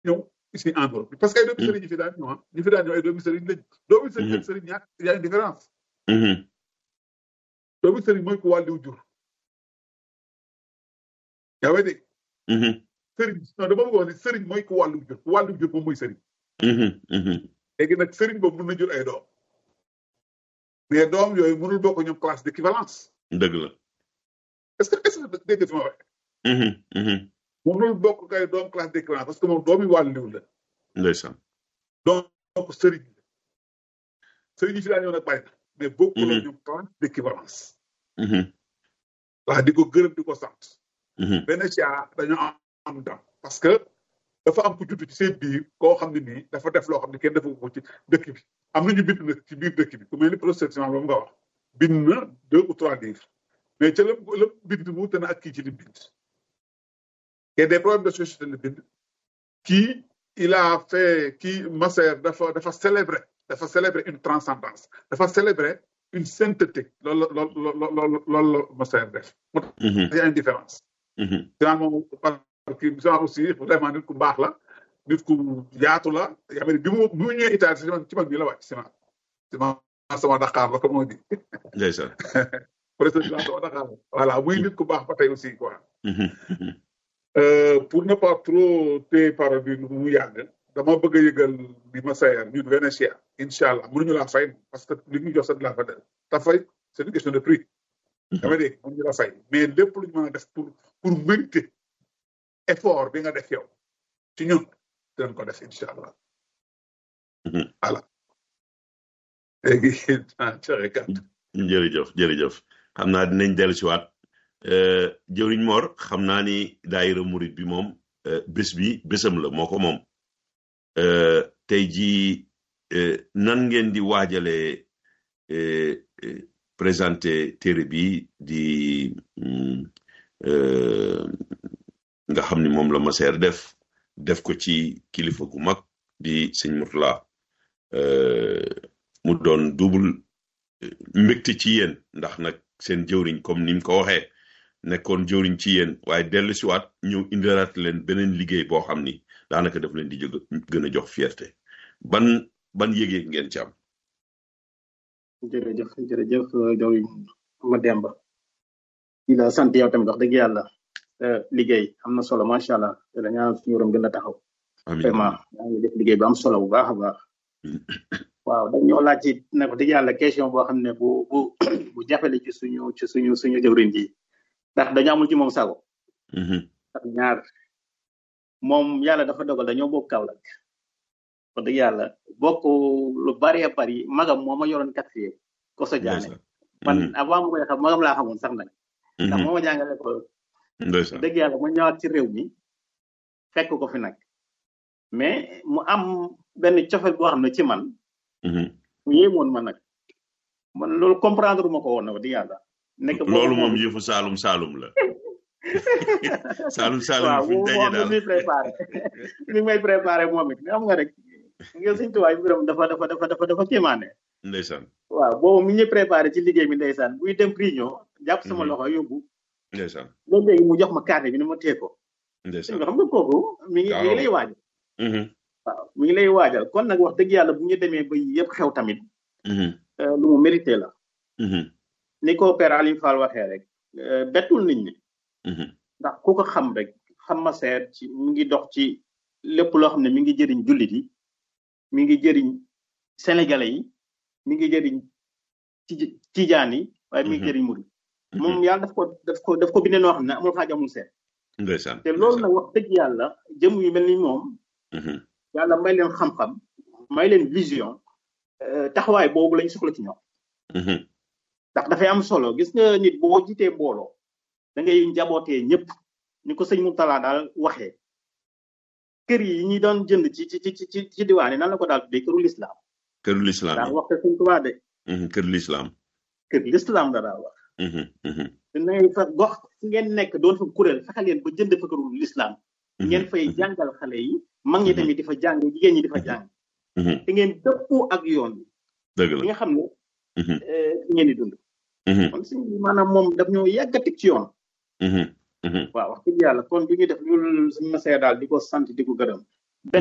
ñëw ici en Europe parce que ay doomi sëriñ ñi fi daan ñëw ah ñi fi daan ñëw ay doomi sëriñ lañ doomi sëriñ ak sëriñ ñaar y a une différence doomi sëriñ mooy ku wàlliw jur yaa ngi dégg sëriñ non dama bëgg wax ni sëriñ mooy ku wàllu jur ku wàllu jur moom mooy sëriñ léegi nag sëriñ boobu mën na jur ay doom mais doom yooyu mënul bokk ñoom classe d'équivalence dëgg la est-ce que est-ce que dégg nga fi ma waxee mënul bokk kay doom classe d'équivalence parce que moom doomi wàlliw la ndeysaan donc sëriñ la sëriñ yi fi daan ñëw nag bàyyi na mais bokkul ak ñoom classe d'équivalence waa di ko gërëm di ko sant benn caa dañoo am am dam parce que dafa am ku judd ci seen biir koo xam ne nii dafa def loo xam ne kenn defu ko ci dëkk bi am nañu bind nag ci biir dëkk bi ku mel ni professeur Simon boobu nga wax bind na deux ou trois livres mais ca la la bind mu te na ak kii ci li bind et des problèmes de société la bind kii il a fait kii Masser dafa dafa célébrer dafa célébrer une transcendance dafa célébrer une sainteté loolu la loolu loolu loolu la Masser def moo tax y a une différence Simon moom kii Simon aussi vraiment nit ku baax la nit ku yaatu la yaa ngi bi mu bi mu ñëwee Italie ci man ci man bii la wàcc Simon Simon sama Dakar la comme on dit ndeysaan président sama Dakar la voilà muy nit ku baax ba tey aussi quoi pour ne pas trop téye parole bi mu yàgg dama bëgg a yëgal bi ma sayer ñun Venetia incha allah mënuñu laa fay parce que li ñu jox sa de la fa del ta fay c'est une question de prix dama dégg mënuñu la fay mais lépp lu ñu mën a def pour pour mériter effort bi nga def yow ci ñun dinañ ko def incha allah voilà léegi ah joxe kàddu jërëjëf jërëjëf xam naa dinañ dellu si waat jëwriñ Mor xam naa ni daayira murit bi moom bés bi bésam la moo ko moom tey jii nan ngeen di waajalee présenté téere bi di nga xam ni moom la Masseer def def ko ci kilifa gu mag di sëñ Murtala mu doon double mbégte ci yéen ndax nag seen jëwriñ comme ni mu ko waxee nekkoon jëwriñ ci yéen waaye dellu si waat ñëw indilaat leen beneen liggéey boo xam ni daanaka daf leen di jóg gën a jox fierté ban ban yëgeeg ngeen ci am. jërëjëf jërëjëf jëwriñ ma demba di la sant yow tamit wax dëgg yàlla liggéey am na solo macha allah te la ñaanal suñu borom gën a taxaw. vraiment yaa ngi def liggéey bu am solo bu baax a baax. waaw dañoo laaj ci ne ko dëgg yàlla question boo xam ne bu bu bu jafele ci suñu ci suñu suñu jëwriñ ji ndax dañu amul ci moom sago ndax ñaar moom yàlla dafa dogal dañoo bokk Kaolack wax dëgg yàlla bokk lu bari bari magam moo ma yoroon quatrième ko sa jaane man avant ma koy xam magam laa xamoon sax nag ndax moo ma jàngale ko dëgg yàlla mu ñëwaat ci réew mi fekk ko fi nag mais mu am benn cofet boo xam ne ci man mu yéemoon ma nag man loolu comprendre ma ko woon na wax dëgg yàlla nekk loolu moom yëfu saalum saalum la saalum saalum waaw fi ñu daje moom daal mi muy préparé mi may préparé moom it xam nga rek nga suñ tuwaay mbiram dafa dafa dafa dafa dafa kéemaane ndeysaan waaw boobu mi ñu préparé ci liggéey bi ndeysaan buy dem réunion jàpp sama loxo yóbbu ndeysaan loolu léegi mu jox ma carte bi ni ma tee ko ndeysaan nga xam nga kooku mi ngi mi ngi lay waajal waaw mi ngi lay waajal kon nag wax dëgg yàlla bu ñu demee ba yëpp xew tamit lu mu mérité la ni ko père Aliou Fall waxee rek bettul nit ñi ndax ku ko xam rek xam ma seet ci mi ngi dox ci lépp loo xam ne mi ngi jëriñ jullit yi mi ngi jëriñ sénégalais yi mi ngi jëriñ ci tijaan yi waaye mi ngi jëriñ murid moom yàlla daf ko daf ko daf ko bindee noo xam ne amul xaaj amul seet ndeysaan te loolu nag wax dëgg yàlla jëm yu mel ni moom yàlla may leen xam-xam may leen vision taxawaay boobu lañ soxla ci ñoom ndax dafay am solo gis nga nit boo jiitee mbooloo da ngay njabootee ñëpp ni ko sëñ Moutala daal waxee kër yi ñi doon jënd ci ci ci ci ci diwaan yi nan la ko daal tuddee këru lislaam këru lislaam daal wax te sëñ Tuubaa de kër lislaam kër lislaam la daal wax dina fa gox fu ngeen nekk doon fa kuréel fexe leen ba jënd fa këru lislaam ngeen fay jàngal xale yi mag ñi tamit di fa jàng jigéen ñi di fa jàng te ngeen dëppoo ak yoon bi dëgg la nga xam ne ngeen di dund kon si maanaam moom daf ñoo yàgg a teg ci yoon waaw wax dëgg yàlla kon du ñu def loolu suñu masee daal di ko sant di ko gërëm